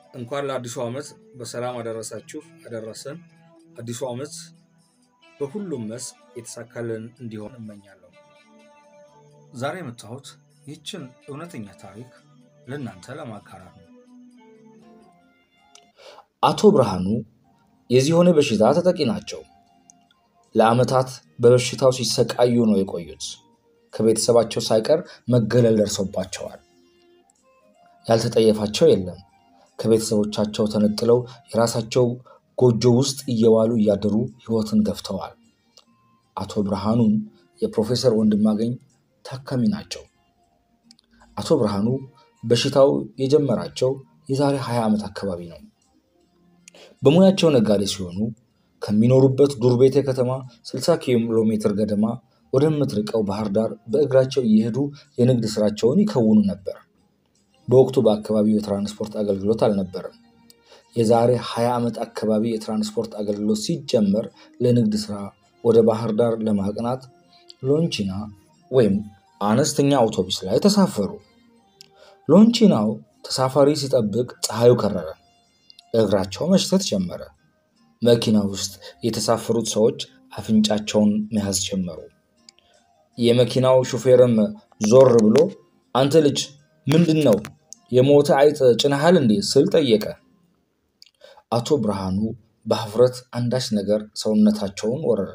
እንኳን ለአዲሱ ዓመት በሰላም አደረሳችሁ አደረሰን። አዲሱ ዓመት በሁሉም መስክ የተሳካልን እንዲሆን እመኛለሁ። ዛሬ የመጣሁት ይህችን እውነተኛ ታሪክ ለእናንተ ለማጋራት ነው። አቶ ብርሃኑ የዚሆኔ በሽታ ተጠቂ ናቸው። ለዓመታት በበሽታው ሲሰቃዩ ነው የቆዩት። ከቤተሰባቸው ሳይቀር መገለል ደርሶባቸዋል። ያልተጠየፋቸው የለም። ከቤተሰቦቻቸው ተነጥለው የራሳቸው ጎጆ ውስጥ እየዋሉ እያደሩ ሕይወትን ገፍተዋል። አቶ ብርሃኑም የፕሮፌሰር ወንድማገኝ ታካሚ ናቸው። አቶ ብርሃኑ በሽታው የጀመራቸው የዛሬ 20 ዓመት አካባቢ ነው። በሙያቸው ነጋዴ ሲሆኑ ከሚኖሩበት ዱር ቤቴ ከተማ 60 ኪሎ ሜትር ገደማ ወደምትርቀው ባህር ዳር በእግራቸው እየሄዱ የንግድ ስራቸውን ይከውኑ ነበር። በወቅቱ በአካባቢው የትራንስፖርት አገልግሎት አልነበረም። የዛሬ 20 ዓመት አካባቢ የትራንስፖርት አገልግሎት ሲጀመር ለንግድ ስራ ወደ ባህር ዳር ለማቅናት ሎንቺና ወይም አነስተኛ አውቶቡስ ላይ ተሳፈሩ። ሎንቺናው ተሳፋሪ ሲጠብቅ ፀሐዩ ከረረ። እግራቸው መሽተት ጀመረ። መኪና ውስጥ የተሳፈሩት ሰዎች አፍንጫቸውን መያዝ ጀመሩ። የመኪናው ሹፌርም ዞር ብሎ አንተ ልጅ ምንድን ነው የሞተ አይጥ ጭነሃል እንዴ ስል ጠየቀ። አቶ ብርሃኑ በህፍረት አንዳች ነገር ሰውነታቸውን ወረረ።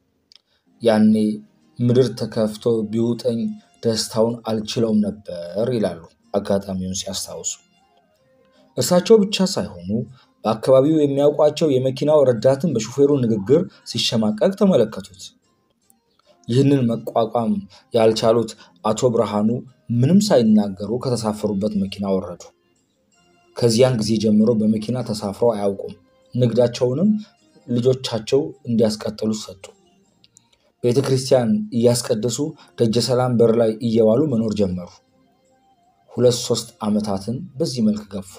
ያኔ ምድር ተከፍቶ ቢውጠኝ ደስታውን አልችለውም ነበር ይላሉ አጋጣሚውን ሲያስታውሱ። እርሳቸው ብቻ ሳይሆኑ በአካባቢው የሚያውቋቸው የመኪናው ረዳትን በሹፌሩ ንግግር ሲሸማቀቅ ተመለከቱት። ይህንን መቋቋም ያልቻሉት አቶ ብርሃኑ ምንም ሳይናገሩ ከተሳፈሩበት መኪና ወረዱ። ከዚያን ጊዜ ጀምሮ በመኪና ተሳፍረው አያውቁም። ንግዳቸውንም ልጆቻቸው እንዲያስቀጥሉ ሰጡ። ቤተ ክርስቲያን እያስቀደሱ ደጀ ሰላም በር ላይ እየዋሉ መኖር ጀመሩ። ሁለት ሶስት ዓመታትን በዚህ መልክ ገፉ።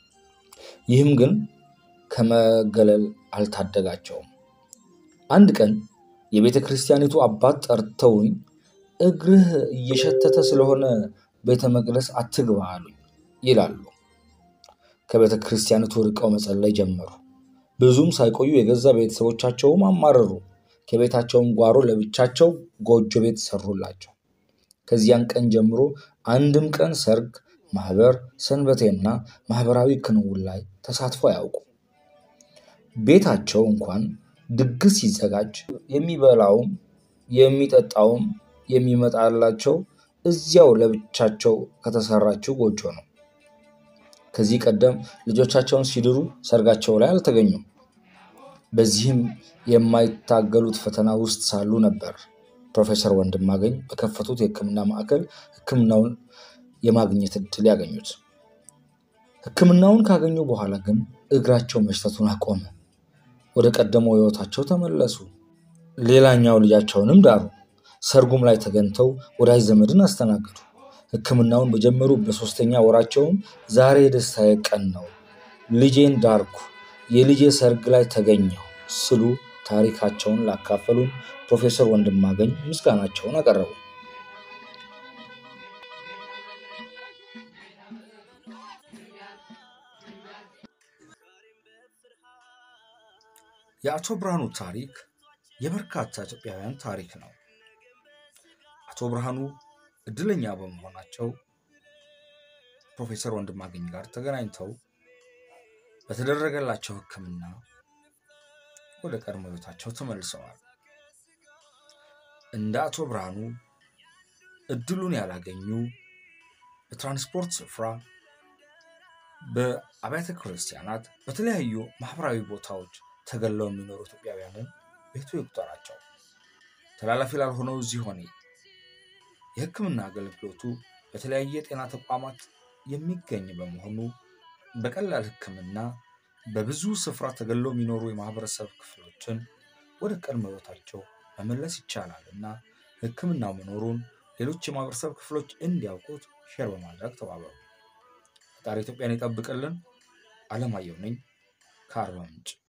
ይህም ግን ከመገለል አልታደጋቸውም። አንድ ቀን የቤተ ክርስቲያኒቱ አባት ጠርተውኝ እግርህ እየሸተተ ስለሆነ ቤተ መቅደስ አትግባ አሉኝ ይላሉ። ከቤተ ክርስቲያኒቱ ርቀው መጸለይ ጀመሩ። ብዙም ሳይቆዩ የገዛ ቤተሰቦቻቸውም አማረሩ። ከቤታቸውም ጓሮ ለብቻቸው ጎጆ ቤት ሰሩላቸው። ከዚያን ቀን ጀምሮ አንድም ቀን ሰርግ፣ ማህበር፣ ሰንበቴና ማህበራዊ ክንውን ላይ ተሳትፎ አያውቁ። ቤታቸው እንኳን ድግስ ሲዘጋጅ የሚበላውም የሚጠጣውም የሚመጣላቸው እዚያው ለብቻቸው ከተሰራችው ጎጆ ነው። ከዚህ ቀደም ልጆቻቸውን ሲድሩ ሰርጋቸው ላይ አልተገኙም። በዚህም የማይታገሉት ፈተና ውስጥ ሳሉ ነበር ፕሮፌሰር ወንድማገኝ በከፈቱት የሕክምና ማዕከል ሕክምናውን የማግኘት እድል ያገኙት። ሕክምናውን ካገኙ በኋላ ግን እግራቸው መሽተቱን አቆመ። ወደ ቀደመው ሕይወታቸው ተመለሱ። ሌላኛው ልጃቸውንም ዳሩ። ሰርጉም ላይ ተገኝተው ወዳጅ ዘመድን አስተናገዱ። ሕክምናውን በጀመሩ በሶስተኛ ወራቸውም ዛሬ የደስታዬ ቀን ነው፣ ልጄን ዳርኩ፣ የልጄ ሰርግ ላይ ተገኘሁ ስሉ ታሪካቸውን ላካፈሉን ፕሮፌሰር ወንድማገኝ ምስጋናቸውን አቀረቡ። የአቶ ብርሃኑ ታሪክ የበርካታ ኢትዮጵያውያን ታሪክ ነው። አቶ ብርሃኑ እድለኛ በመሆናቸው ፕሮፌሰር ወንድማገኝ ጋር ተገናኝተው በተደረገላቸው ሕክምና ወደ ቀድሞ ሕይወታቸው ተመልሰዋል። እንደ አቶ ብርሃኑ እድሉን ያላገኙ በትራንስፖርት ስፍራ፣ በአብያተ ክርስቲያናት፣ በተለያዩ ማህበራዊ ቦታዎች ተገለው የሚኖሩ ኢትዮጵያውያንን ቤቱ ይቁጠራቸው። ተላላፊ ላልሆነው ዝሆኔ የህክምና አገልግሎቱ በተለያየ የጤና ተቋማት የሚገኝ በመሆኑ በቀላል ህክምና በብዙ ስፍራ ተገለው የሚኖሩ የማህበረሰብ ክፍሎችን ወደ ቀድሞ ህይወታቸው መመለስ ይቻላል እና ህክምናው መኖሩን ሌሎች የማህበረሰብ ክፍሎች እንዲያውቁት ሼር በማድረግ ተባበሩ። ፈጣሪ ኢትዮጵያን ይጠብቅልን። አለማየሁ ነኝ ከአርባ ምንጭ።